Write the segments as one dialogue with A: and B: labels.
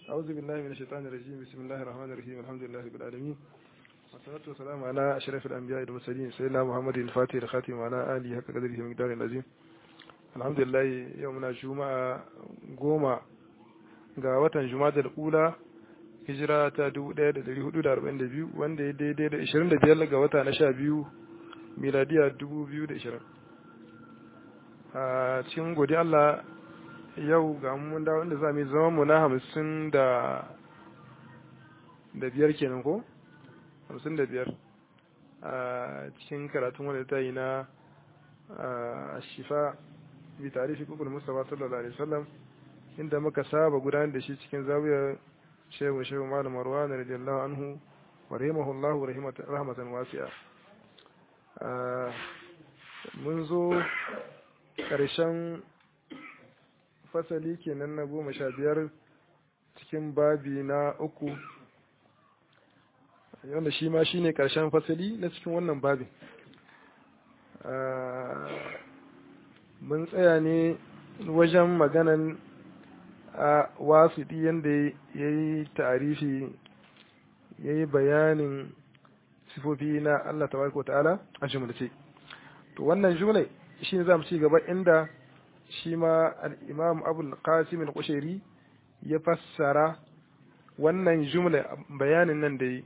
A: أعوذ بالله من الشيطان الرجيم بسم الله الرحمن الرحيم الحمد لله رب العالمين والصلاة والسلام على أشرف الأنبياء والمرسلين سيدنا محمد الفاتح الخاتم وعلى آله حق قدره ومقداره العظيم الحمد لله يومنا جمعة قوما ga watan Jumadal Ula hijira ta 1442 wanda ya daidai da 25 ga wata na 12 miladiya 2020 a cikin godi Allah yau ga mun dawo inda za mu zama mu na hamsin da da biyar kenan ko hamsin da biyar a cikin karatun wanda ta yi na shifa bi tarihi kukul mustafa sallallahu alaihi wasallam inda muka saba gudanar da shi cikin zawiyar shehu shehu malam marwan radiyallahu anhu wa rahimahullahu rahmatan wasi'a mun zo ƙarshen fasali kenan na goma sha biyar cikin babi na uku wanda shi ma shine ƙarshen fasali na cikin wannan babin mun tsaya ne wajen maganan a wasiɗi yadda ya yi ta'arifi ya yi bayanin sifofi na Allah tabaraka ta'ala a jumlace to wannan jumla shi ne za mu ci gaba inda shi ma al'imam abul qasim al-kushairi ya fassara wannan jumla bayanin nan da yi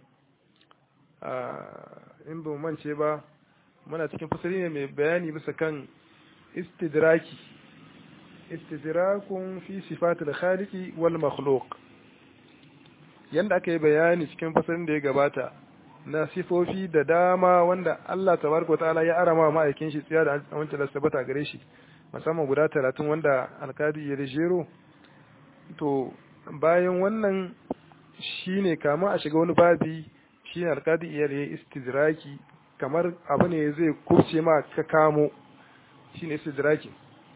A: in ba mance ba muna cikin fasari ne mai bayani bisa kan istidraki istidrakun fi sifatul khaliqi wal makhluq yanda aka yi bayani cikin fasarin da ya gabata na sifofi da dama wanda Allah tabaraka ta'ala ya arama ma'aikin shi tsiya da wancan da sabata gare shi musamman guda talatin wanda alkadi ya jero to bayan wannan shine kama a shiga wani babi shine alkadi iya da istidraki kamar abu ne zai kurce ma ka kamo shine istidraki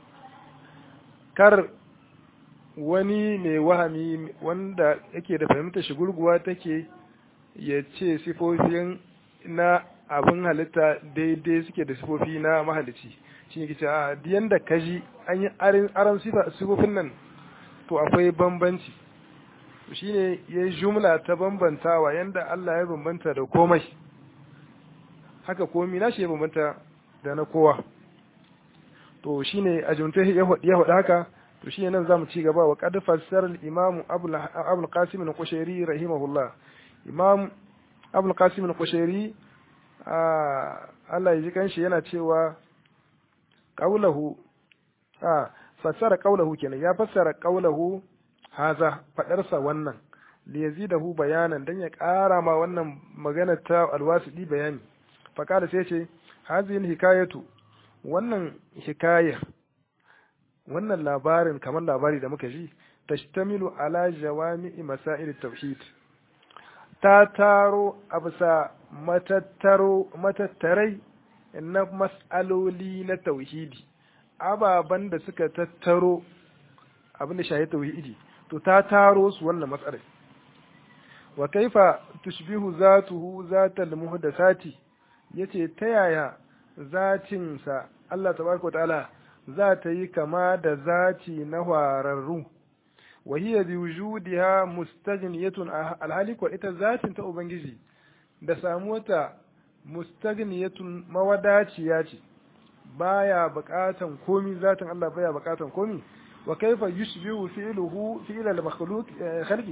A: kar wani mai wahami wanda yake da fahimtar shi gurguwa take ya ce sifofin na abin halitta daidai suke da sifofi na mahalici shi ne ce a yanda kaji an yi aran sifofin nan to akwai bambanci shi ne ya yi jumla ta bambantawa yanda Allah ya bambanta da komai haka komi na shi ya bambanta da na kowa to shi ne a jumta ya faɗi haka to shi ne nan za mu ci gaba wa ƙad fassar imamu abul qasim al-qushairi rahimahullah imam abul qasim al-qushairi Allah ya ji kanshi yana cewa qaulahu a fassara qaulahu kenan ya fassara qaulahu haza fadarsa wannan li yazidahu bayanan dan ya ƙara ma wannan magana ta alwasidi bayani faqala sai ce hazihi hikayatu wannan hikaya wannan labarin kamar labari da muka ji tashtamilu ala jawami'i masail tauhid ta taro a bisa matattarai na mas'aloli na tauhidi ababen da suka tattaro abin da shahi tauhidi to ta taro su wannan matsalar wa kaifa tushbihu zatuhu zatal muhdathati yace ta yaya zatinsa Allah tabaraka ta'ala za ta yi kama da zati na wararru wa hiya bi wujudiha mustaghniyatun alhali ko ita zatin ta ubangiji da samuwata mustaghniyatun mawadaciya ce baya buƙatan komi zatin Allah baya buƙatan komi wa kaifa yushbihu fi'luhu fi'l al-makhluq khalqi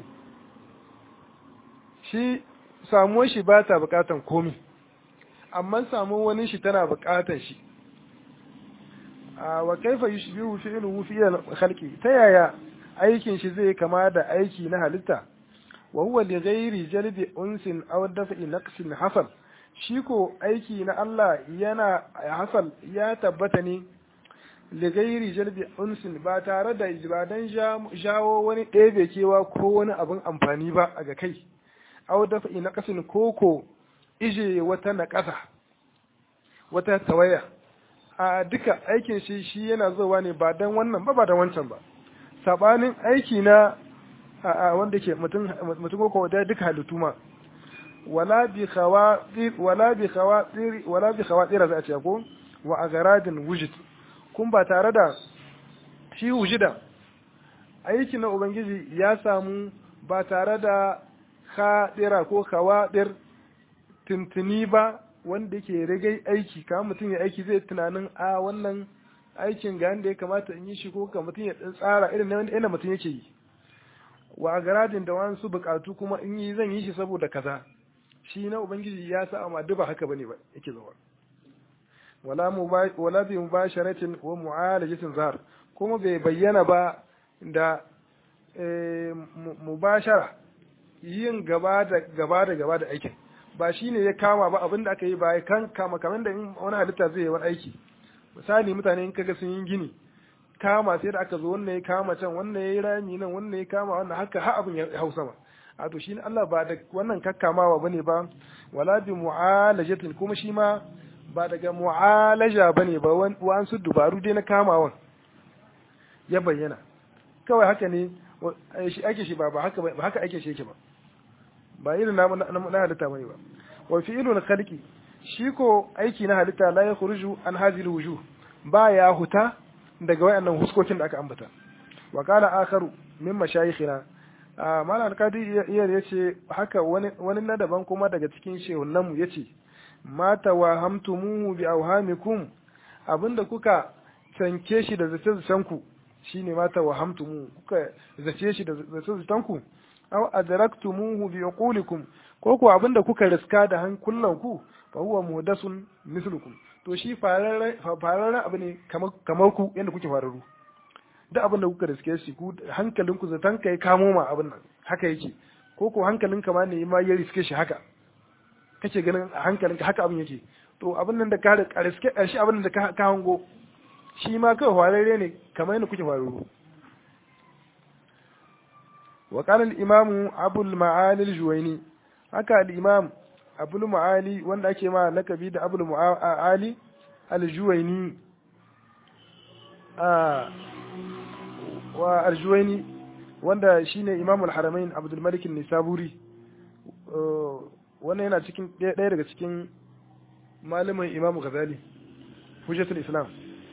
A: shi samuwar shi ba ta buƙatan komi amma samuwar wani shi tana buƙatan shi wa kaifa yushbihu fi'luhu fi'l al-khalqi ta yaya aikin shi zai kama da aiki na halitta wa huwa li ghairi jalbi unsin aw daf'i naqsin hasal shi ko aiki na Allah yana hasal ya tabbata ne li ghairi jalbi unsin ba tare da ibadan jawo wani ɗebe kewa ko wani abin amfani ba a ga kai aw daf'i naqsin koko ije wata naƙasa wata tawaya a duka aikin shi shi yana zuwa ne ba dan wannan ba ba dan wancan ba sabanin aiki na wanda ke mutum ko da duka halittu ma wala bi khawatir wala bi khawatir wala bi khawatir za a ce ko wa agaradin wujud kun ba tare da shi wujida aiki na ubangiji ya samu ba tare da khadira ko khawadir tuntuni ba wanda yake rage aiki kamar mutum ya aiki zai tunanin a wannan aikin ga da ya kamata in yi shi ko ka mutum ya tsara irin na wanda mutum yake yi wa garadin da wasu bukatu kuma in yi zan yi shi saboda kaza shi na ubangiji ya sa amma duk ba haka bane ba yake zuwa wala wala bi mubasharatin wa mu'alajatin zahar kuma bai bayyana ba da mubashara yin gaba da gaba da gaba da aikin ba shine ya kama ba abinda aka yi ba ya kan kama kamar da wani halitta zai yi wani aiki misali mutane in kaga sun yi gini kama sai da aka zo wannan ya kama can wannan ya yi rami nan wannan ya kama wannan haka har abin ya hau sama a to shi Allah ba da wannan kakkamawa bane ba wala bi mu'alajatin kuma shi ma ba daga mu'alaja bane ba wan su dubaru dai na kamawan ya bayyana kawai haka ne shi ake shi ba haka ba haka ake shi yake ba ba irin na na halitta bane ba wa fi'ilul khalqi shi ko aiki na halitta la yakhruju an hadhihi wujuh ba ya huta daga wayannan huskokin da aka ambata wa qala akharu min mashayikhina malam alkadi iya yace haka wani wani na daban kuma daga cikin shehunan mu yace mata wa hamtumuhu bi awhamikum abinda kuka tanke shi da zace zacen ku shine mata wa hamtumu kuka zace shi da zace zacen ku aw adraktumuhu bi uqulikum ko ko abinda kuka riska da hankulan ku fa huwa muhdasun mislukum to shi fararren abu ne kamar ku yadda kuke fararru duk abin da kuka riske shi ku hankalin ku zaton kai kamo ma abin nan haka yake ko ko hankalin ka ma ne ma ya riske shi haka kake ganin hankalin ka haka abin yake to abin nan da ka riske shi abin da ka hango shi ma kawai fararre ne kamar yadda kuke fararru وقال الإمام أبو المعالي الجويني haka al-imam abul ma'ali wanda ake ma lakabi da abul ma'ali al-juwaini wa al-juwaini wanda shine imam al-haramain abdul malik nisaburi wannan yana cikin ɗaya daga cikin malamin imam ghazali hujjatul islam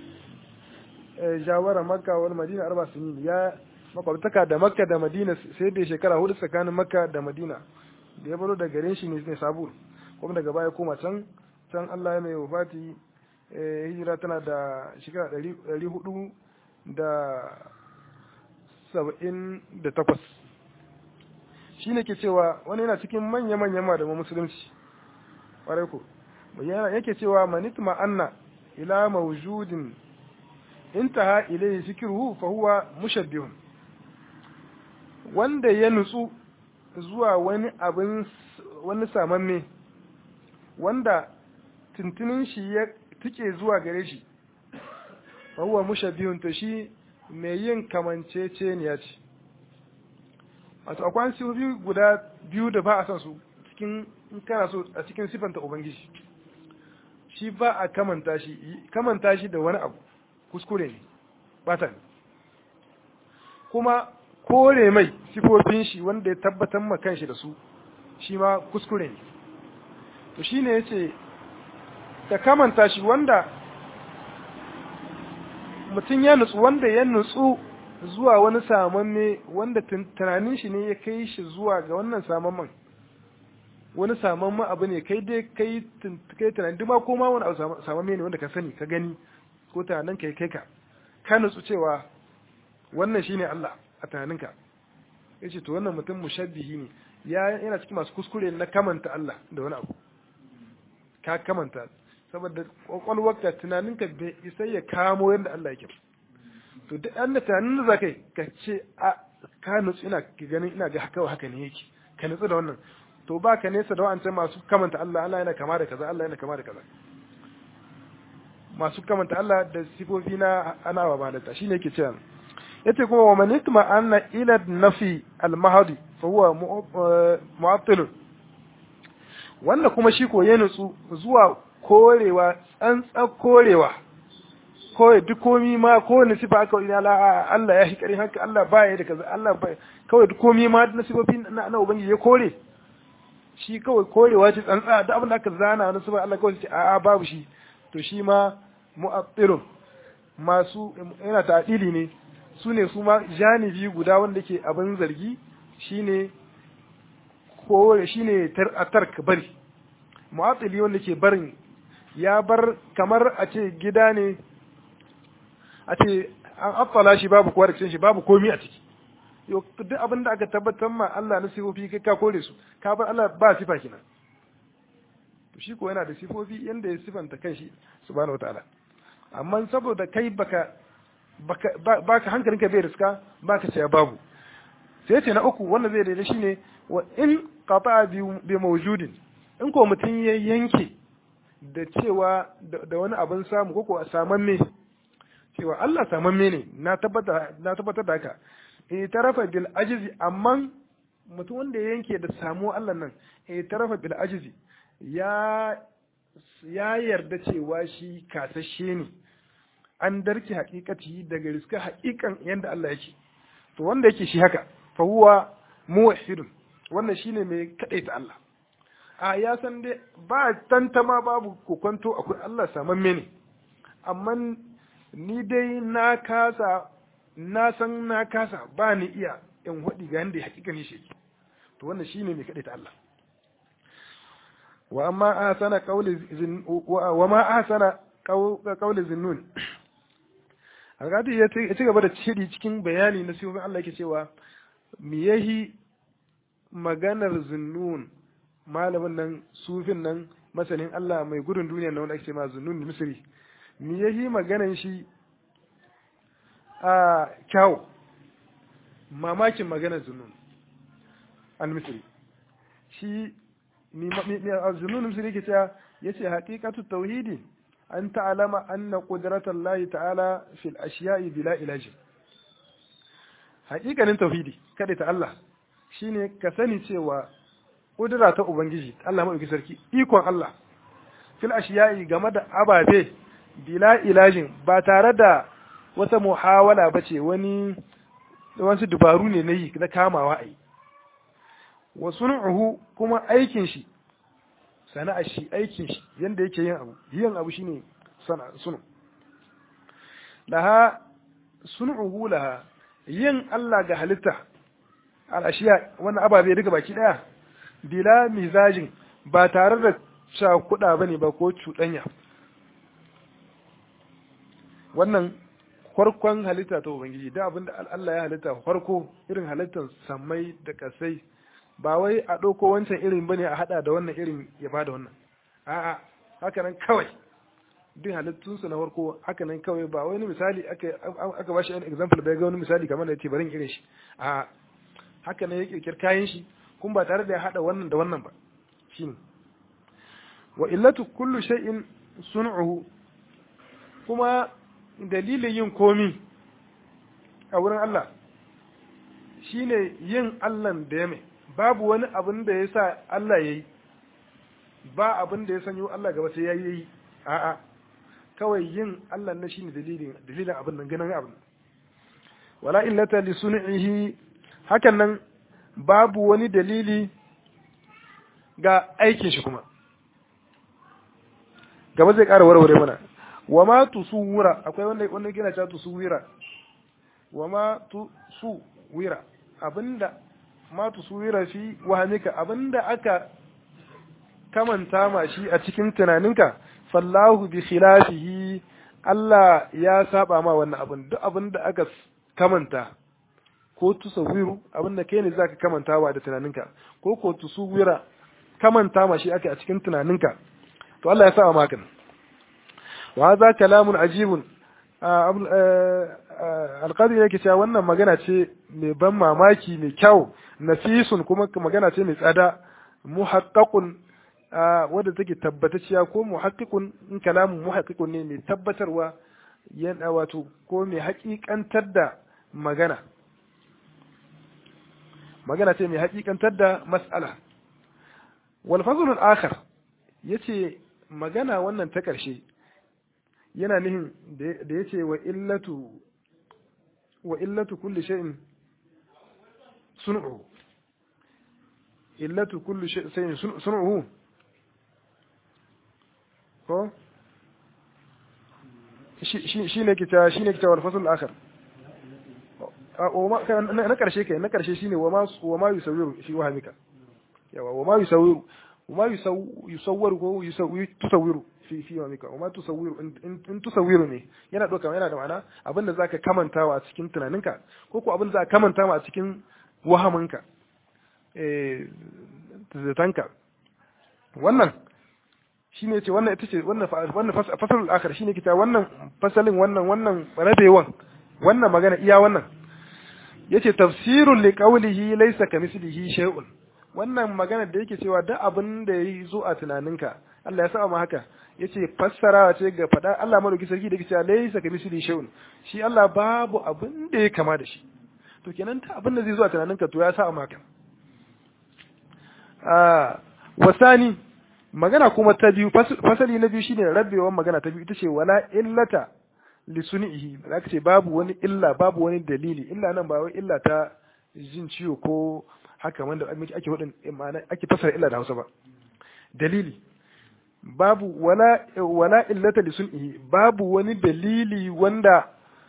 A: jawara makka wal madina arba sinin ya makwabtaka da makka da madina sai da shekara hudu tsakanin makka da madina da ya baro da garin shi ne sabur kuma daga baya koma can can Allah ya mai wafati hijira tana da shekara ɗari hudu da saba'in da takwas shi ne ke cewa wani yana cikin manya-manyan malaman musulunci ƙwarai ko yake cewa manit ma'anna ila mawjudin intaha ilayhi fikruhu fa huwa mushabbihun wanda ya nutsu zuwa wani abin wani samamme wanda tuntunin shi ya tike zuwa gare shi huwa mushabbihun to shi mai yin kamanceceniya ce wato akwai sifofi guda biyu da ba a san su cikin in kana so a cikin sifanta ubangiji shi ba a kamanta shi kamanta shi da wani abu kuskure ne bata ne kuma kore mai sifofin shi wanda ya tabbatar ma kanshi da su shi ma kuskure ne to shine yace ta kamanta shi wanda mutum ya nutsu wanda ya nutsu zuwa wani samamme wanda tunanin shi ne ya kai shi zuwa ga wannan samamman wani samamman abu ne kai dai kai kai tunanin duma ko ma wani abu samamme ne wanda ka sani ka gani ko tunanin kai kai ka ka nutsu cewa wannan shine Allah a tunaninka yace to wannan mutum mushabbihi ne ya yana cikin masu kuskure na kamanta Allah da wani abu ka kamanta saboda kwakwalwarka tunaninka bai isa ya kamo yadda Allah yake to duk an tunanin da zakai ka ce a ka nutsu ina ganin ina ga haka haka ne yake ka nutsu da wannan to ba ka nesa da wa'ancan masu kamanta Allah Allah yana kama da kaza Allah yana kama da kaza masu kamanta Allah da sifofi na ana wa malata shine yake cewa yace kuma wa man yatma anna ila nafi al mahdi fa huwa mu'attil wanda kuma shi ko ya nutsu zuwa korewa tsantsan korewa kawai duk komi ma kowane sifa aka ina la Allah ya hikari haka Allah ba ya da kaza Allah ba kawai duk komi ma na sifofi na na ubangiji ya kore shi kawai korewa ce tsantsa da abin da aka zana na sifa Allah kawai ce a'a babu shi to shi ma mu'attilun masu yana ta'dili ne su ne su ma janibi guda wanda ke abin zargi shine ko shine tark bari mu'attili wanda ke barin ya bar kamar a ce gida ne a ce an affala shi babu kowa da shi babu komi a ciki duk abin da aka tabbatar ma Allah na sifofi kai ka kore su ka bar Allah ba sifa kina to shi ko yana da sifofi yanda ya sifanta kanshi subhanahu wataala amma saboda kai baka baka baka hankalinka bai riska baka ce babu sai ce na uku wanda zai daidai shine wa in qata bi mawjudin in ko mutum ya yanke da cewa da wani abin samu ko ko a samamme cewa Allah samamme ne na tabbatar na tabbatar da haka eh tarafa bil ajizi amma mutum wanda ya yanke da samu Allah nan eh tarafa bil ajizi ya ya yarda cewa shi kasashe ne an darki hakikati daga riska hakikan yanda Allah yake to wanda yake shi haka fa huwa muwahhidun wannan shine mai kadaita Allah a ya san dai ba tantama babu kokonto akwai Allah samamme ne amma ni dai na kasa na san na kasa ba ni iya in waɗi ga yanda hakika ne shi to wannan shine mai kadaita Allah wa amma ahsana qawli wa ma ahsana qawli zinnun Algadi ya ci gaba da shiri cikin bayani na sifofin Allah yake cewa me yahi maganar zinnun malamin nan sufin nan masanin Allah mai gudun duniya na wanda ake ce ma zinnun misri me yahi maganar shi a kyau mamakin maganar zinnun al-misri shi zinnun misri yake cewa yace haqiqatu tauhidi an ta'alama anna qudratan lahi ta'ala fil ashiya'i bila ilaji haƙiƙanin tauhidi kada ta Allah shine ka sani cewa kudura ta ubangiji Allah mai sarki ikon Allah fil ashiya'i game da ababe bila ilajin ba tare da wata muhawala bace wani wasu dubaru ne na yi na kamawa ai wa sun'uhu kuma aikin shi sana'ar shi aikin shi yanda yake yin abu yin abu shine sunu laha sun'uhu laha yin Allah ga halitta al'ashiya wannan ababe duka baki daya bila mizajin ba tare da cakuɗa bane ba ko cuɗanya wannan farkon halitta ta ubangiji da abinda Allah ya halitta farko irin halittar sammai da kasai ba wai a ɗauko wancan irin bane a haɗa da wannan irin ya ba da wannan a'a haka nan kawai duk halittunsu na farko haka nan kawai ba wani misali aka aka bashi an example bai ga wani misali kamar da yace barin irin shi a haka nan ya kirkir kayan shi kun ba tare da ya haɗa wannan da wannan ba shine wa illatu kullu shay'in sun'uhu kuma dalilin yin komi a wurin Allah shine yin Allah da ya mai babu wani abin da ya sa Allah ya yi ba abin da ya sanyo Allah gaba sai ya yi a'a kawai yin Allah na shine dalilin dalilin abin nan ganin abin wala illata li sun'ihi hakan nan babu wani dalili ga aikin shi kuma gaba zai ƙara warware mana wa ma tusuwira akwai wanda wanda yana cewa tusuwira wa ma tusuwira abinda ma tusuwira fi wahamika abinda aka kamanta ma shi a cikin tunaninka fallahu bi khilafihi Allah ya saba ma wannan abin duk abinda aka kamanta ko tusawiru abinda kai ne zaka kamantawa da tunaninka ko ko tusuwira kamanta ma shi ake a cikin tunaninka to Allah ya saba maka wa hadha kalamun ajibun alqadi yake cewa wannan magana ce mai ban mamaki mai kyau nafisun kuma magana ce mai tsada muhaqqaqun wadda take tabbatacciya ko muhaqqiqun in kalamun muhaqqiqun ne mai tabbatarwa yana wato ko mai haƙiƙantar da magana magana ce mai haƙiƙantar da mas'ala wal fazlul akhar yace magana wannan ta ƙarshe yana nihin da yace wa illatu wa illatu kulli shay'in sun'u illatu kulli shay'in sun'uhu ko shi ne kita shi ne kita wal fasl akhar na karshe kai na karshe shine wa ma wa ma yusawiru fi wahamika yawa wa ma yusawiru wa ma yusawwaru ko tusawiru fi fi wahamika wa ma tusawiru in tusawiru ne yana doka yana da ma'ana abinda zaka kamantawa a cikin tunaninka ko ko abinda zaka kamantawa a cikin wahaminka eh zatanka wannan shine ce wannan ita ce wannan wannan fasalul akhir shine kita wannan fasalin wannan wannan rabewan wannan magana iya wannan yace tafsirul liqawlihi laysa kamithlihi shay'un wannan magana da yake cewa duk abin da yayi zo a tunaninka Allah ya sa ma haka yace fassarawa ce ga fada Allah madauki sarki da yake cewa laysa kamithlihi shay'un shi Allah babu abin da ya kama da shi to kenan ta abin da zai zo a tunaninka to ya sa ma haka ah wasani magana kuma ta biyu fasali na biyu shine rabewan magana ta biyu ita ce wala illata li sunihi zaka ce babu wani illa babu wani dalili illa nan ba wai illa ta jin ciwo ko haka wanda ake hudin ma'ana ake fasara illa da Hausa ba dalili babu wala wala illata li sunihi babu wani dalili wanda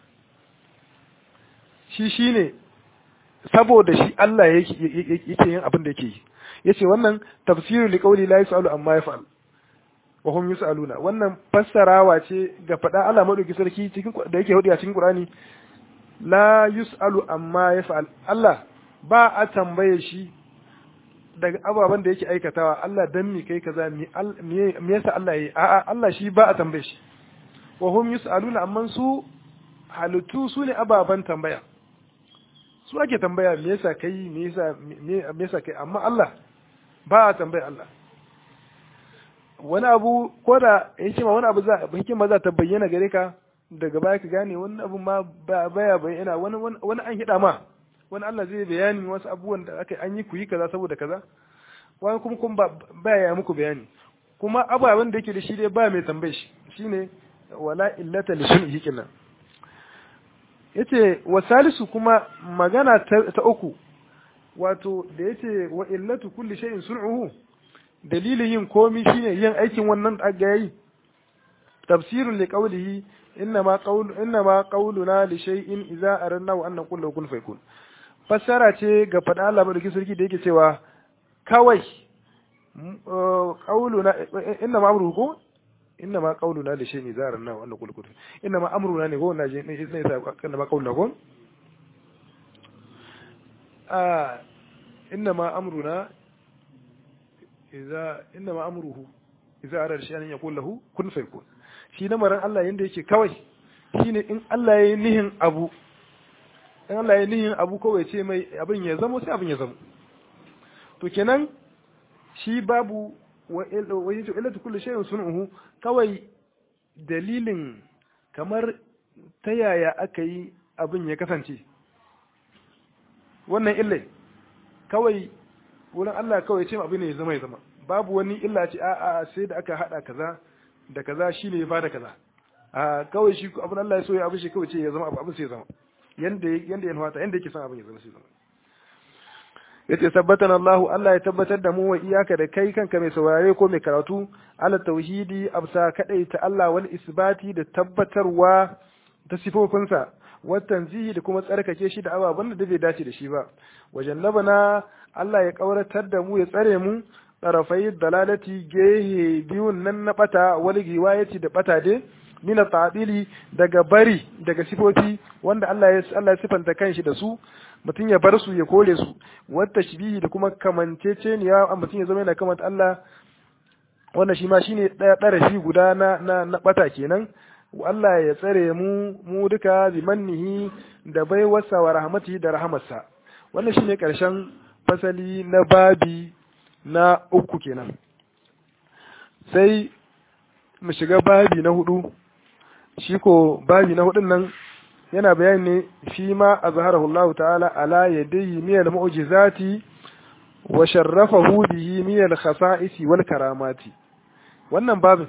A: shi shine saboda shi Allah yake yake yin abin da yake yi yace wannan tafsiru li qawli la yasalu amma yaf'al wa hum yusaluna wannan fassarawa ce ga fada Allah madauki sarki cikin da yake hudu a cikin Qur'ani la yusalu amma yaf'al Allah ba a tambaye shi daga ababen da yake aikatawa Allah dan mi kai kaza mi me yasa Allah yi a'a Allah shi ba a tambaye shi wa hum yusaluna amma su halittu su ne ababen tambaya su ake tambaya me yasa kai me yasa me yasa kai amma Allah ba a tambaya Allah wani abu ko da hikima wani abu za hikima za ta bayyana gare ka daga baya ka gane wani abu ma baya bayyana wani wani an hida ma wani Allah zai bayani wasu abubuwan da aka an yi ku yi kaza saboda kaza wani kuma kuma baya ya muku bayani kuma ababen da yake da shi dai ba mai tambaye shi shine wala illata li sunhi kenan yace wa salisu kuma magana ta uku wato da yace wa illatu kulli shay'in sun'uhu dalilin yin komi shine yin aikin wannan da aka yi tafsirun li qawlihi innama qawlu innama qawluna li shay'in idza aranna wa an naqulu kun fayakun fassara ce ga fada Allah madauki sarki da yake cewa kawai qawluna innama amruhu innama qawluna li shay'in idza aranna wa an naqulu kun innama amruna ne ko na je ne sai innama qawluna ko ah innama amruna idza innama amruhu idza arada shay'an yaqul lahu kun fayakun shi lamarin Allah yanda yake kawai shine in Allah ya yi nihin abu in Allah ya yi nihin abu kawai ce mai abin ya zamo sai abin ya zamo to kenan shi babu wa yace illatu kulli shay'in sun'uhu kawai dalilin kamar ta yaya aka yi abin ya kasance wannan illai kawai wurin Allah kawai ce abin ne ya zama ya zama babu wani illa ce a'a sai da aka hada kaza da kaza shine ya bada kaza a kawai shi abin Allah ya so ya abin shi kawai ce ya zama abin sai ya zama yanda yanda ya nuhata yanda yake son abin ya zama sai ya zama yace tabbatan Allah Allah ya tabbatar da mu wa iyaka da kai kanka mai saurare ko mai karatu ala tauhidi absa kadai ta Allah wal isbati da tabbatarwa ta sifofinsa wa tanzihi da kuma tsarkake shi da ababen da bai dace da shi ba wajen labana Allah ya kauratar da mu ya tsare mu tsarafai dalalati gehe biyun nan na bata wal giwayati da bata dai mina ta'dili daga bari daga sifofi wanda Allah ya Allah ya sifanta kanshi da su mutum ya bar su ya kore su wata shibihi da kuma kamanceceniya a mutum ya zama yana kamanta Allah wannan shi ma shine daya darashi guda na na, na bata kenan Allah ya tsare mu mu duka bi mannihi da baiwarsa wa rahmatihi da rahamarsa wannan shine karshen fasali na babi na uku kenan sai mu shiga babi na hudu shi ko babi na hudun nan yana bayani ne fi ma azharahu Allah ta'ala ala yadayhi min al-mu'jizati wa sharrafahu bihi min al-khasa'isi wal karamati wannan babin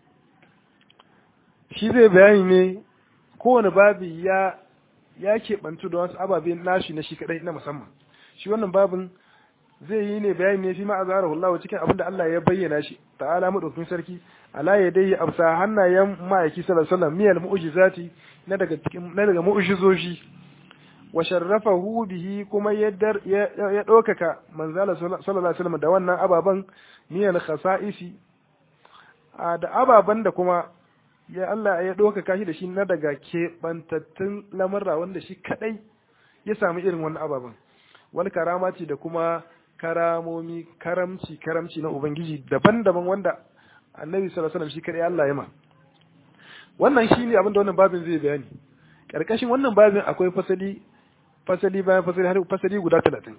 A: shi zai bayani ne kowane babi ya ya keɓantu da wasu ababe nashi na shi kadai na musamman shi wannan babin zai yi ne bayani ne fi ma azharahu Allah cikin abin da Allah ya bayyana shi ta'ala madaukakin sarki ala yadayhi absa hannayen ma'aiki sallallahu alaihi wasallam miyal mu'jizati na daga cikin na daga mu'jizoji wa sharrafahu bihi kuma ya ya ɗaukaka manzala sallallahu alaihi wasallam da wannan ababan niyan khasa'isi da ababan da kuma ya Allah ya ɗaukaka shi da shi na daga keɓantattun lamarra wanda shi kaɗai ya samu irin wannan ababen wani karamaci da kuma karamomi karamci karamci na ubangiji daban-daban wanda annabi sallallahu alaihi wasallam shi kaɗai Allah ya ma wannan shine abin da wannan babin zai bayani karkashin wannan babin akwai fasali fasali bayan fasali har fasali guda talatin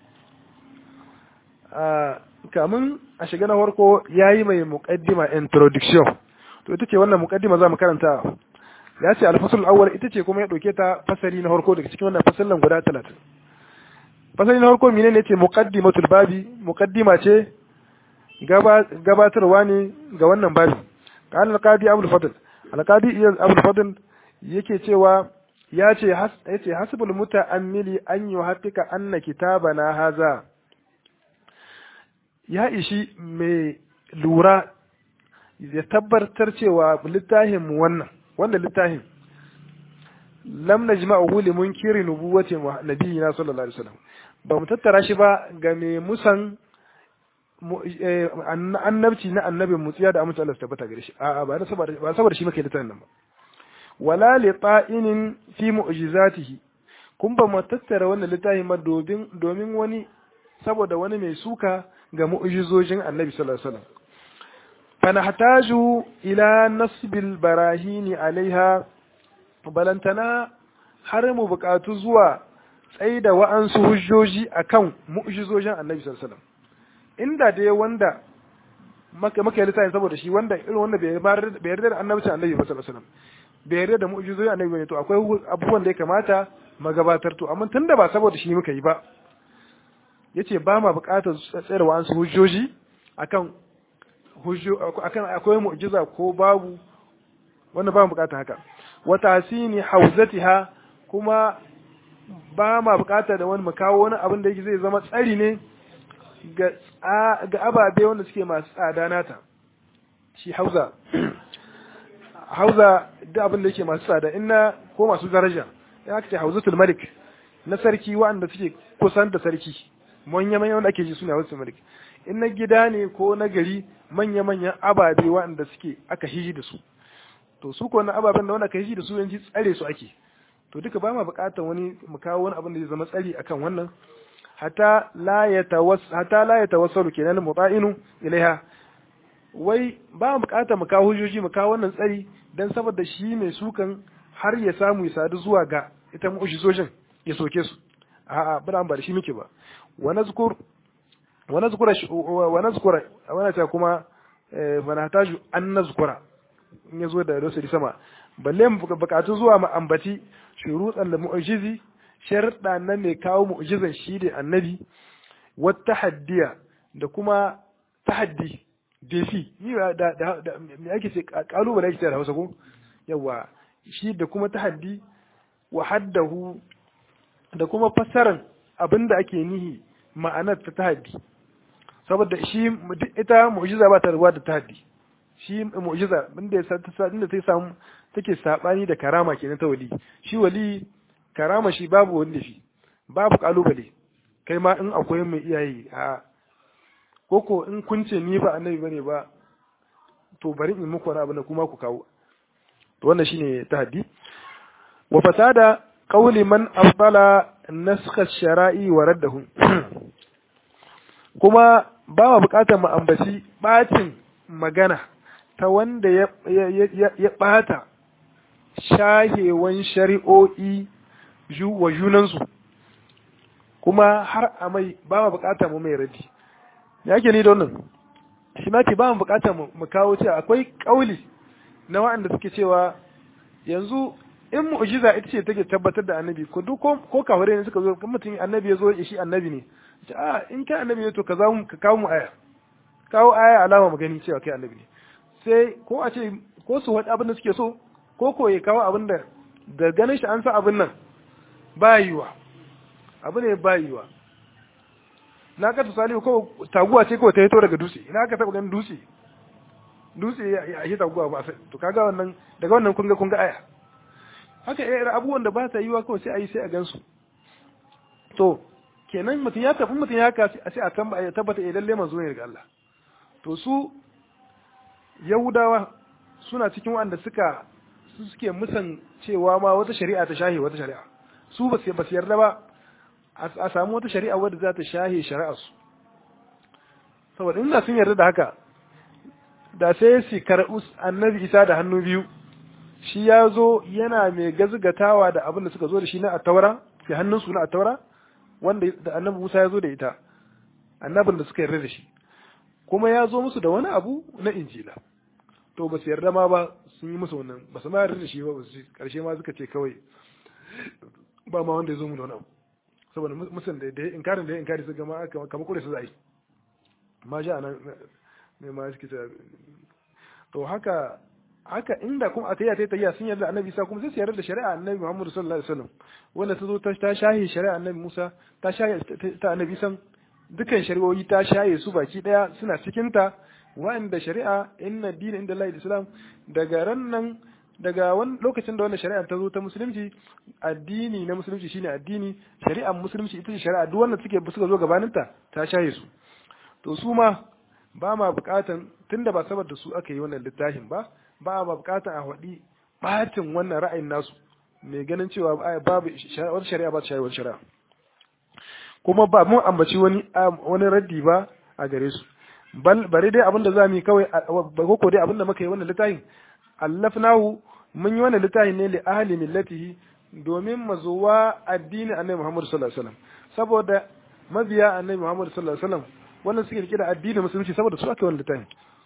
A: kamun a shiga na farko yayi mai muqaddima introduction to ita ce wannan muqaddima za mu karanta ya ce alfasul awwal ita ce kuma ya dauke ta fasali na farko daga cikin wannan fasalan guda 30 fasali na farko menene ne ce muqaddimatul babi muqaddima ce gabatarwa ne ga wannan babi qala al-qadi abul fadl al-qadi abul fadl yake cewa ya ce yace hasbul muta'ammili an yuhaqqiqa anna kitabana haza ya ishi mai lura ya tabbatar cewa littafin mu wannan wanda littafin lam najma'uhu li munkiri nubuwati nabiyina sallallahu alaihi wasallam ba mu tattara shi ba ga mai musan annabci na annabin mu tsiya da amince Allah su tabbata gare shi a'a ba saboda ba saboda shi muke littafin nan ba wala li ta'inin fi mu'jizatihi kun ba mu tattara wannan littafin ma domin domin wani saboda wani mai suka ga mu'jizojin annabi sallallahu alaihi wasallam فنحتاج إلى نصب البراهين عليها balantana har mu buƙatu zuwa tsaye da wa'ansu hujjoji akan mu'jizojin annabi sallallahu alaihi wasallam inda dai wanda maka maka littafin saboda shi wanda irin wanda bai bai yarda da annabcin annabi sallallahu alaihi wasallam bai yarda da mu'jizojin annabi bane to akwai abubuwan da ya kamata magabatar to amma tunda ba saboda shi muka yi ba yace ba ma buƙatar tsayar wa'ansu hujjoji akan hujjo akan akwai mu'jiza ko babu wannan ba mu bukata haka wa tasini hauzatiha kuma ba ma bukata da wani kawo wani abin da yake zai zama tsari ne ga ga ababe wanda suke masu tsada nata shi hauza hauza da abin da yake masu tsada inna ko masu daraja ya aka ce hauzatul malik na sarki wanda suke kusan da sarki manya manya wanda ake ji suna hauzatul malik in na gida ne ko na gari manya-manyan ababe waɗanda suke aka hiji da su to su ko na ababen da wanda aka hiji da su yanzu tsare su ake to duka ba ma buƙatar wani mu kawo wani abin da zai zama tsari akan wannan hatta la ya hatta la ya tawassalu kenan muta'inu ilaiha wai ba mu buƙatar mu kawo hujjoji mu kawo wannan tsari dan saboda shi mai sukan har ya samu ya sadu zuwa ga ita mu'jizojin ya soke su a'a ba ba da shi muke ba wa nazkur ونذكر ونذكر وانا ta kuma fanataju an nazkura in yazo da rasul sama balle mu bukatu zuwa mu ambaci shurutan da mu'jizi sharda nan ne kawo mu'jizan shi da annabi wa tahaddiya da kuma tahaddi defi ni da da me ake ce kalubale ake da Hausa ko yawa shi da kuma tahaddi wa haddahu da kuma fassaran abinda ake nihi ma'anar ta tahaddi saboda shi ita mu'jiza ba ta ruwa da tahaddi shi mu'jiza inda ya inda ta samu take sabani da karama kenan ta wali shi wali karama shi babu wanda shi babu kalubale kai ma in akwai mai iyaye a koko in kun ce ni ba annabi bane ba to bari in muku wani abu na kuma ku kawo to wannan shine tahaddi wa fasada qawli man afdala naskha shara'i wa raddahu kuma ba ma bukatar mu ambaci bacin magana ta wanda ya ya bata shahewan shari'o'i wa junansu kuma har a mai ba ma bukatar mu mai radi ya ke ni da wannan shi ma ke ba mu bukatar mu kawo cewa akwai kauli na waɗanda suke cewa yanzu in mu'jiza ita ce take tabbatar da annabi ko duk ko kaware ne suka zo kuma mutum annabi ya zo shi annabi ne ce a in kai annabi ne to ka zamu ka kawo mu aya kawo aya alama mu gani cewa kai annabi ne sai ko a ce ko su wani abin da suke so ko ko ya kawo abin da da ganin shi an sa abin nan ba yiwa abu ne ba yiwa na ka tusali ko taguwa ce ko ta hito daga dutse ina ka taba ganin dutse dutse ya yi taguwa ba to kaga wannan daga wannan kun ga kun ga aya haka irin abubuwan da ba ta yiwa kawai sai a yi sai a gansu to kenan mutum ya tafi mutum ya haka sai a tabbata idan lalle manzo ne daga Allah to su Yahudawa suna cikin wanda suka su suke musan cewa ma wata shari'a ta shahe wata shari'a su ba su yarda ba a samu wata shari'a wadda za ta shahe shari'a su saboda inda sun yarda da haka da sai su karɓi annabi isa da hannu biyu shi ya zo yana mai gazgatawa da abin da suka zo da shi na attaura fi hannunsu na attaura wanda da annabi musa ya zo da ita annabin da suka yarda da shi kuma ya zo musu da wani abu na injila to ba su yarda ma ba sun yi musu wannan ba su ma yarda da shi ba su karshe ma suka ce kawai ba ma wanda ya zo mu da wani abu saboda musun da da inkarin da inkari su gama kamar kure su zai ma ja nan mai ma suke to haka haka inda kuma a tayyata tayya sun yarda annabi Isa kuma sai su yarda da shari'a annabi Muhammad sallallahu alaihi wasallam wanda ta zo ta shahi shari'a annabi Musa ta shahi ta annabi Isa dukan shari'o'i ta shaye su baki daya suna cikin ta wa'anda shari'a inna dina inda Allah islam daga ran nan daga wani lokacin da wannan shari'a ta zo ta musulunci addini na musulunci shine addini shari'ar musulunci ita ce shari'a duk wanda suke suka zo gabanin ta ta shaye su to su ma ba ma bukatan tunda ba saboda su aka yi wannan littafin ba ba ma bukatan a faɗi batin wannan ra'ayin nasu mai ganin cewa babu wata shari'a ba ta shaye wata shari'a kuma ba mun ambaci wani wani raddi ba a gare su bal bari dai abinda za mu yi kawai ko dai abinda muka yi wannan littafin allafnahu mun yi wannan littafin ne li ahli millatihi domin mazuwa addini annabi Muhammad sallallahu alaihi wasallam saboda mabiya annabi Muhammad sallallahu alaihi wasallam wannan suke rike da addinin musulunci saboda su aka wannan littafin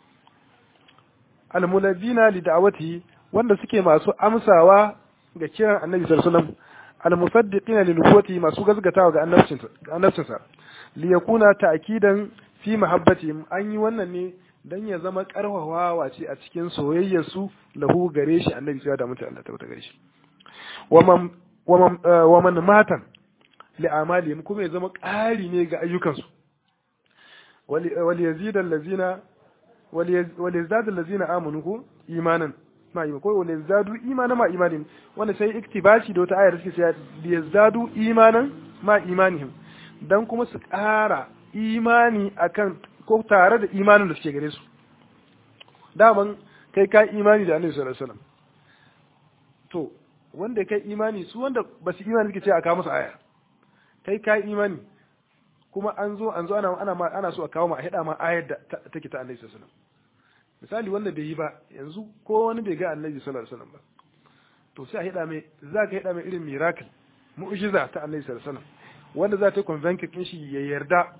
A: almulabina li da'awati wanda suke masu amsawa ga kiran annabi sallallahu alaihi wasallam almusaddiqina li nubuwati masu gazgatawa ga annabcinsa annabcinsa li yakuna ta'kidan fi mahabbatihim an yi wannan ne dan ya zama karfafawa ce a cikin soyayyar su lahu gare shi annabi sai da mutum Allah ta gare shi waman waman waman matan li amalihim kuma ya zama ƙari ne ga ayyukansu wal yazid allazina wal yazdad allazina amanu ko imanan ma iman ko wal yazdadu imanan ma imanin wanda sai iktibashi da wata ayar suke cewa yazdadu imanan ma imanihim dan kuma su ƙara imani akan ko tare da imanin da suke gare su daman kai ka imani da annabi sallallahu alaihi wasallam to wanda kai imani su wanda ba su imani suke ce a kawo musu aya kai ka imani kuma an zo an zo ana ana ma ana so a kawo ma a hada ma ayar da take ta annabi sallallahu alaihi wasallam misali wanda bai yi ba yanzu ko wani bai ga annabi sallallahu alaihi wasallam ba to sai a hada mai za ka hada mai irin miracle mu'jiza ta annabi sallallahu alaihi wasallam wanda za ta convince kin shi ya yarda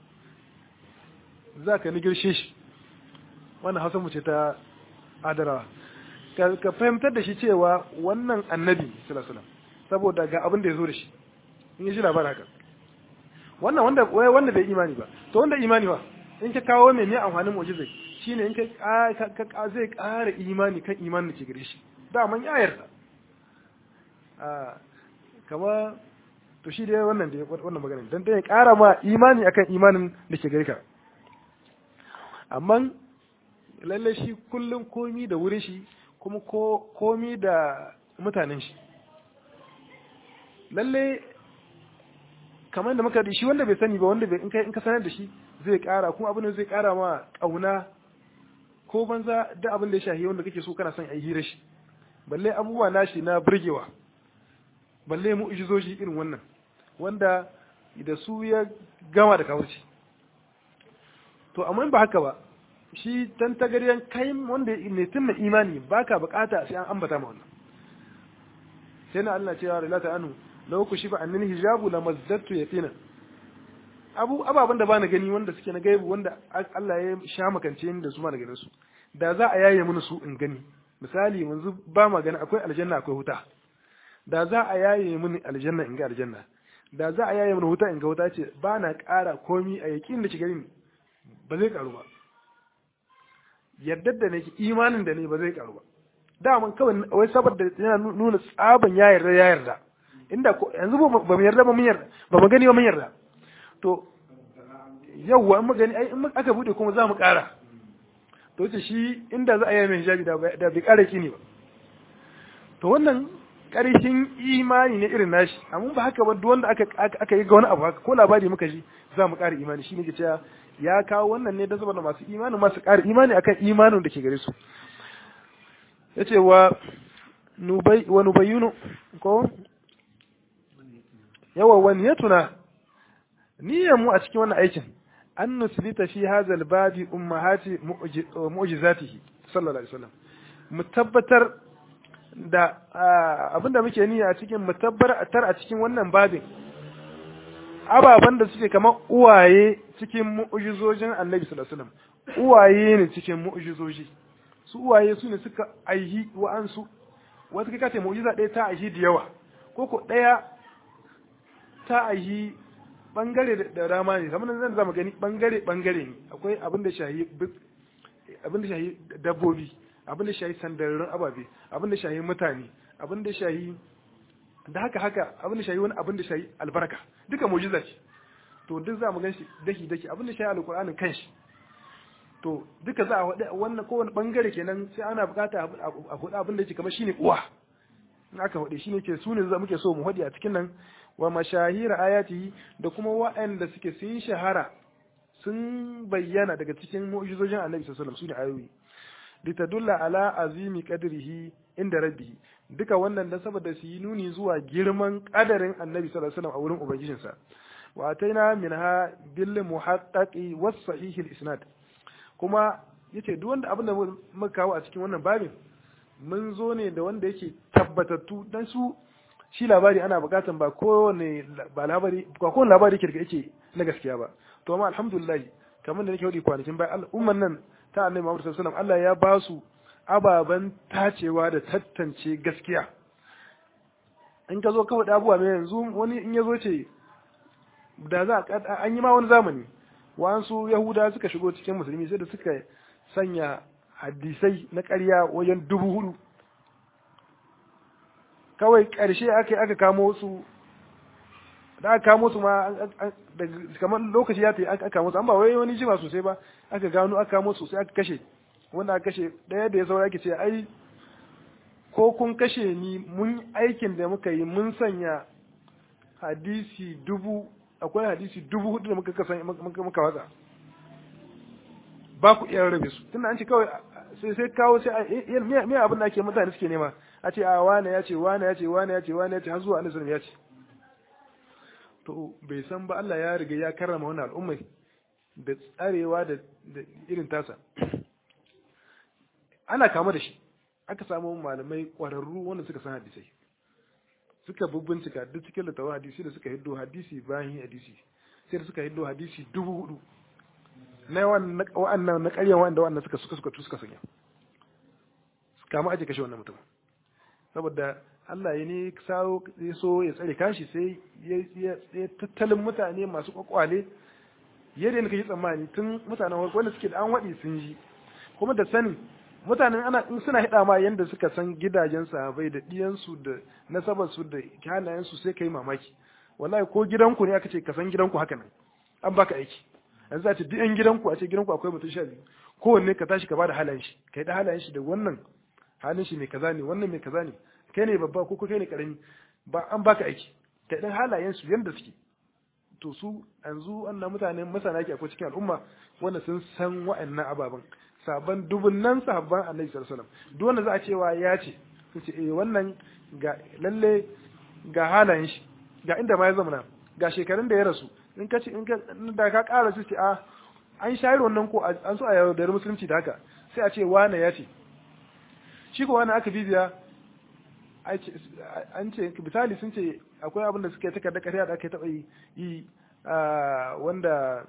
A: za ka nigirshe shi wannan hausa mu ce ta adarawa ka fahimtar da shi cewa wannan annabi sallallahu saboda ga abin da ya zo da shi in yi shi labarin haka wannan wanda wanda bai imani ba to wanda imani ba in ka kawo mai ne amfanin mu'jizai shine in ka zai ƙara imani kan imanin da ke gare shi daman ya yarda a kama to shi dai wannan da wannan magana dan dai ya ƙara ma imani akan imanin da ke gare ka amma lalle shi kullum komi da wurin shi kuma komi da mutanen shi lalle kamar da muka da shi wanda bai sani ba wanda bai in ka sanar da shi zai kara kuma abin da zai kara ma kauna ko banza da abin da ya shahi wanda kake so kana son a yi hira shi balle abubuwa nashi na burgewa balle mu ijizoji irin wannan wanda da su ya gama da kawurci to amma ba haka ba shi dan tagariyan kai wanda ne tun na imani baka bukata sai an ambata ma wannan sai na Allah cewa rilata anu law kushifa annil hijabu lamazzatu yatina abu ababan da bana gani wanda suke na gaibu wanda Allah ya sha makance ni da su ma na ganin su da za a yaye mini su in gani misali yanzu ba ma gani akwai aljanna akwai huta da za a yaye mini aljanna in ga aljanna da za a yaye mini huta in ga huta ce ba na ƙara komi a yakin da ke gani ba zai karu ba yardar da nake imanin da ne ba zai karu ba daman kawai wai saboda yana nuna tsaban ya yarda ya yarda inda yanzu ba mu yarda ba mun yarda ba mu gani ba mun yarda to yawwa in mu gani ai in aka bude kuma za mu ƙara to ce shi inda za a yi mai hijabi da bai ƙara kini ba to wannan ƙarshen imani ne irin nashi amma ba haka ba duk wanda aka aka yi ga wani abu haka ko labari muka ji za mu ƙara imani shine ke cewa ya kawo wannan ne don saboda masu imani masu ƙara imani akan imanin da ke gare su yace wa nubai wa nubayyinu ko yawa wani ya tuna niyyar mu a cikin wannan aikin an nuslita fi hadha al-babi ummahati mu'jizatihi sallallahu alaihi wasallam mu tabbatar da abinda muke niyya a cikin mu tabbatar a cikin wannan babin ababen da suke kamar uwaye cikin mu'jizojin Annabi sallallahu alaihi wasallam uwaye ne cikin mu'jizoji su uwaye su ne suka aihi wa'ansu wata kika ce mu'jiza ɗaya ta aihi da yawa ko ko ɗaya ta aihi bangare da rama ne kamar zan zama gani bangare bangare ne akwai abin da shahi abin da shahi dabbobi abin da shahi sandararrun ababe abin da shahi mutane abin da shahi da haka haka abin da shahi wani abin da shahi albarka duka mu'jiza ce to duk za mu gan shi daki daki abin da shahi alqur'anin kanshi to duka za a wada wannan kowane bangare kenan sai ana bukata a hudu abin da yake kamar shine uwa in aka hudu shine ke su ne za muke so mu hudi a cikin nan wa mashahira ayatihi da kuma waɗanda suke sun shahara sun bayyana daga cikin mu'jizojin Annabi sallallahu alaihi wasallam sune ayoyi litadulla ala azimi qadrihi inda rabbihi duka wannan dan saboda su yi nuni zuwa girman kadarin Annabi sallallahu alaihi wasallam a wurin ubangijinsa wa ataina minha bil muhaqqaqi was sahih al isnad kuma yace duk wanda abin da muka kawo a cikin wannan babin mun zo ne da wanda yake tabbatattu dan su shi labari ana bukatan ba kowane ba labari ba kowane labari ke yake na gaskiya ba to amma alhamdulillah kamar da nake wadi kwanakin bai al'umman nan ta annabi Muhammad sallallahu alaihi wasallam Allah ya ba su ababan tacewa da tantance gaskiya in ka zo ka faɗi abubuwa mai yanzu wani in ya zo ce da za an yi ma wani zamani wa'ansu yahuda suka shigo cikin musulmi sai da suka sanya hadisai na ƙarya wajen dubu hudu kawai ƙarshe aka aka kamo su da aka kamo su ma kamar lokaci ya ta aka kamo su an ba wai wani jima sosai ba aka gano aka kamo su sai aka kashe wanda aka kashe ɗaya da ya saura ake ce ai ko kun kashe ni mun aikin da muka yi mun sanya hadisi dubu akwai hadisi dubu hudu da muka kasan muka watsa ba ku iya rabe su tunda an ce kawai sai sai kawo sai me abin da ake mutane suke nema a ce a wane ya ce wane ya ce wane ya ce wane ya ce har zuwa annabi ya ce to bai san ba Allah ya riga ya karrama wannan al'ummai da tsarewa da irin tasa ana kama da shi aka samu malamai ƙwararru wanda suka san hadisai suka bubbincika duk cikin littafin hadisi da suka hiddo hadisi bayan hadisi sai da suka hiddo hadisi dubu hudu na wa'annan na ƙaryan wa'anda wa'annan suka suka suka suka sanya kama aje kashe wannan mutum saboda Allah ya ne sawo ya so ya tsare kashi sai ya tattalin mutane masu kwakwale yadda ne kake tsammani tun mutanen wanda suke da an waɗi sun ji kuma da sani mutanen ana in suna hida ma yanda suka san gidajen sahabbai da diyansu da nasabarsu da halayensu sai kai mamaki wallahi ko gidanku ne aka ce ka san gidanku haka nan an baka aiki yanzu a ce duk yan gidanku a ce gidanku akwai mutum sha biyu kowanne ka tashi ka bada halayen shi ka yi da halayen shi da wannan halin shi mai kaza ne wannan mai kaza ne kai ne babba ko kai ne karami ba an baka aiki ka dan halayen su yanda suke to su yanzu annan mutanen masana ke akwai cikin al'umma wanda sun san wa'annan ababen sabon dubunnan sahabban annabi sallallahu alaihi wasallam duk wanda za a cewa ya ce su ce eh wannan ga lalle ga halayen shi ga inda ma ya zama ga shekarun da ya rasu in ka ce in ka da ka ƙara su ce a an shayar wannan ko an so a yaudar musulunci da haka sai a ce wane ya ce shi ko wani aka bibiya an ce misali sun ce akwai abin da suka yi takarda ƙarya da aka taɓa yi wanda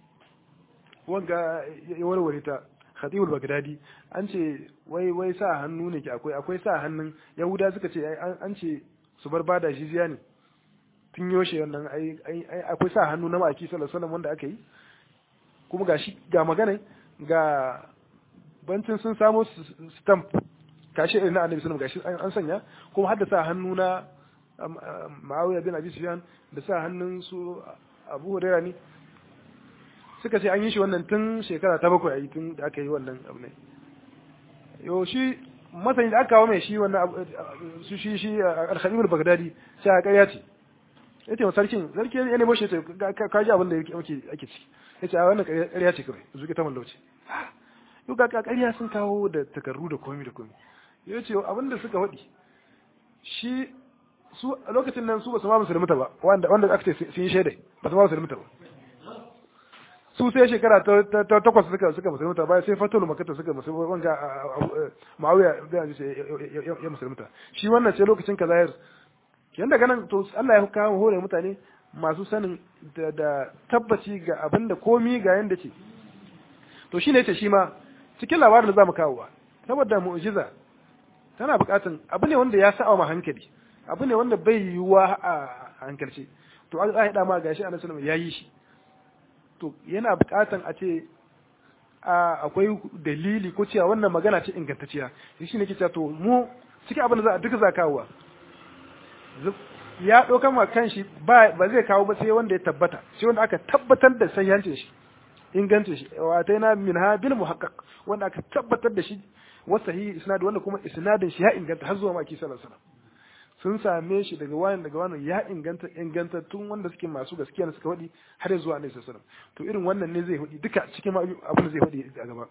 A: wanga ya warware ta khatibul bagdadi an ce wai wai sa hannu ne ke akwai akwai sa hannun yahuda suka ce an ce su bar bada jizya ne tun yoshe wannan ai akwai sa hannu na maki sallallahu alaihi wanda aka yi kuma ga shi ga magana ga bancin sun samo stamp kashe irin na annabi sallallahu alaihi gashi an sanya kuma har da sa hannu na Muawiya bin Abi Sufyan da sa hannun su Abu Hurairah ne suka ce an yi shi wannan tun shekara ta bakwai ayi tun da aka yi wannan abu ne yau shi masani da aka kawo mai shi wannan su shi shi al-khabib al-baghdadi sai a ƙarya ce yace sarkin sarki ya nemo shi ka ji abin da yake ake ciki yace a wannan ƙarya ce kawai zuki ta mallauce yau ga ƙarya sun kawo da takarru da komi da komi yace abin da suka faɗi shi su a lokacin nan su ba su ma musulmuta ba wanda wanda aka ce sun yi shaidai ba su ma musulmuta ba su sai shekara ta takwas suka suka musulmuta bayan sai fatul makata suka musulmuta wanga ma'awiya da ya musulmuta shi wannan sai lokacin kazayar yan daga nan to Allah ya kawo hore mutane masu sanin da tabbaci ga abin da komi ga yanda ce to shine yace shi ma cikin labarin da zamu kawo ba saboda mu'jiza tana bukatun abu ne wanda ya sa'a ma hankali abu ne wanda bai yiwuwa a hankalce to an haɗa ma gashi annabi sallallahu ya yi shi to yana bukatan a ce akwai dalili ko cewa wannan magana ce ingantacciya shi ne ke cewa to mu cikin abin da za a duka za kawowa ya ɗaukan ma kanshi ba ba zai kawo ba sai wanda ya tabbata sai wanda aka tabbatar da sahihancin shi ingancin shi wa na min ha bil muhaqqaq wanda aka tabbatar da shi wa sahihi isnad wanda kuma isnadin shi ya inganta har zuwa maki sallallahu alaihi wasallam sun same shi daga wani daga wani ya inganta ingantattun wanda suke masu gaskiya suka faɗi har zuwa annabi sallallahu alaihi wasallam to irin wannan ne zai faɗi duka cikin abin da zai faɗi a gaba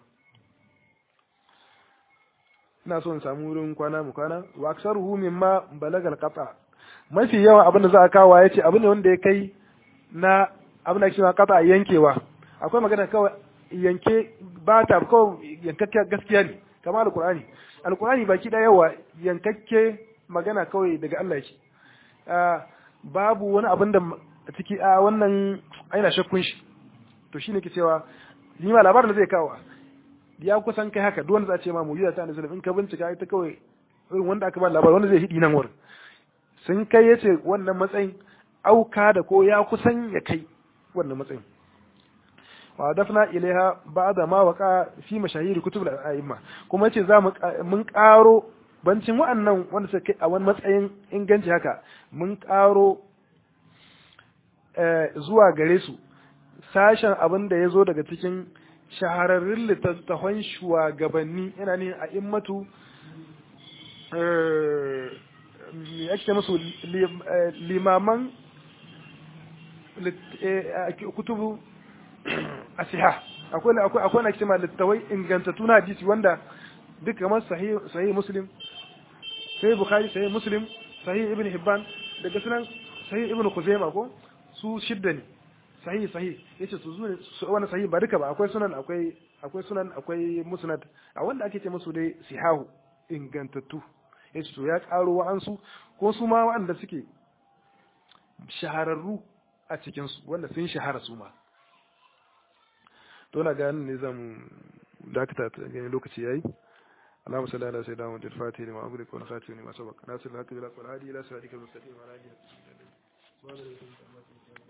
A: ina so in samu wurin kwana mu kwana wa aksaruhu mimma balagal qata mafi yawa abin da za a kawo yace abin ne wanda ya kai na abin da ake qata yankewa akwai magana kawai yanke ba ta kawai yankakke gaskiya ne kamar alqur'ani alqur'ani baki da yawa yankakke magana kawai daga Allah yake babu wani abin da ciki a wannan aina shakkun shi to shine ke cewa ni ma labarin da zai kawo ya kusan kai haka duk wanda za a ce ma mu'jiza ta annabi in ka bincika ita kawai irin wanda aka ba labarin wanda zai hidi nan wurin sun kai yace wannan matsayin auka da ko ya kusan ya kai wannan matsayin wa dafna ilaiha ba'da ma waqa fi mashahiri kutub al-a'imma kuma yace za mu mun karo bancin wa'annan wanda suka kai a wani matsayin inganci haka mun karo zuwa gare su sashen abin da ya zo daga cikin shahararrun littattafan shugabanni yana ne a immatu me ake musu limaman kutubu asiha akwai akwai akwai na kima littawai ingantattu na hadisi wanda duk kamar sahih sahih muslim sahih bukhari sahih muslim sahih ibn hibban daga sunan sahih ibn khuzaimah ko su shidda ne sahih sahih yace su zuwa wannan sahih ba duka ba akwai sunan akwai akwai sunan akwai musnad a wanda ake ce musu dai sihahu ingantattu yace to ya karo wa'ansu ko su ma wa'anda suke shahararru a cikin su wanda sun shahara su ma to na ga ne zan dakata ta gani lokaci yayi اللهم صل على سيدنا محمد الفاتح لما أغلق والخاتم لما سبق ناصر الحق بالحق والهادي إلى صراطك المستقيم وعلى آله وصحبه